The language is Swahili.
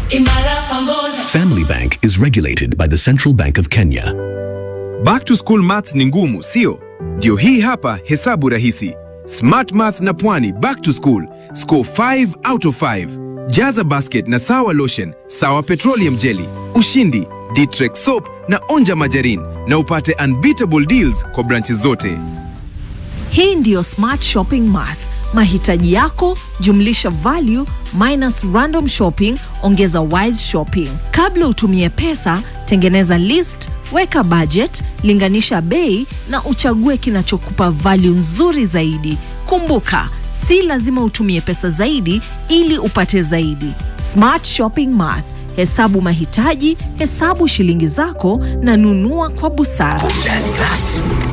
imara pamoja. Family Bank is regulated by the Central Bank of Kenya. Back to school maths ni ngumu, sio? Ndio hii hapa hesabu rahisi. Smart Math na Pwani back to school. Score 5 out of 5. Jaza basket na sawa lotion, sawa petroleum jelly, ushindi, Ditrex soap na onja majarin na upate unbeatable deals kwa branches zote. Hii ndiyo Smart Shopping Math. Mahitaji yako jumlisha value minus random shopping ongeza wise shopping. Kabla utumie pesa, tengeneza list, weka budget, linganisha bei na uchague kinachokupa value nzuri zaidi. Kumbuka, si lazima utumie pesa zaidi ili upate zaidi. Smart Shopping Math. Hesabu mahitaji, hesabu shilingi zako na nunua kwa busara. Burudani rasmi